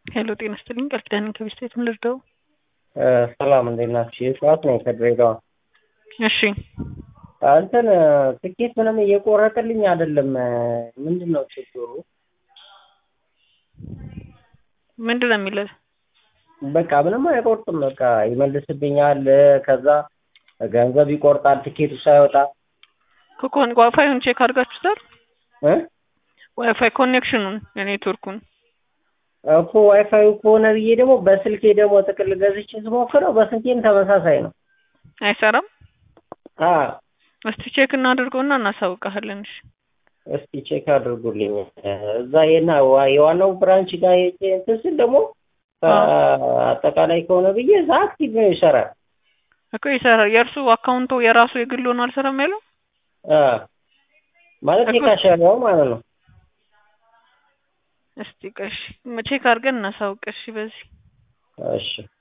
ሄሎ ጤና ይስጥልኝ ቃል ኪዳን ከቤስቴት ምን ልርዳው? ሰላም እንዴት ናችሁ? የጠዋት ነኝ ከድሬዳዋ። እሺ እንትን ትኬት ምንም እየቆረጥልኝ አይደለም። ምንድን ነው ችግሩ? ምንድን ነው የሚለው? በቃ ምንም አይቆርጥም። በቃ ይመልስብኛል። ከዛ ገንዘብ ይቆርጣል ትኬቱ ሳይወጣ ከኮን ዋይፋዩን ቼክ አድርጋችሁታል? እ ዋይፋይ ኮኔክሽኑን የኔትወርኩን እኮ ዋይፋዩ ከሆነ ብዬ ደግሞ በስልኬ ደግሞ ጥቅል ገዝቼ ስሞክረው በስልኬም ተመሳሳይ ነው። አይሰራም። አ እስቲ ቼክ እናድርገውና እናሳውቃለን። እሺ እስቲ ቼክ አድርጉልኝ። እዛ የና የዋናው ብራንች ጋር ሄጄ እንትን ስል ደግሞ አጠቃላይ ከሆነ ብዬ እዛ አክቲቭ ነው ይሰራል። እኮ ይሰራል። የእርሱ አካውንቶ የራሱ የግል ሆኖ አልሰራም ያለው አ ማለት የካሸሪያው ማለት ነው። እስቲ ቆይ እሺ ቼክ አድርገን እናሳውቅ። እሺ በዚህ እሺ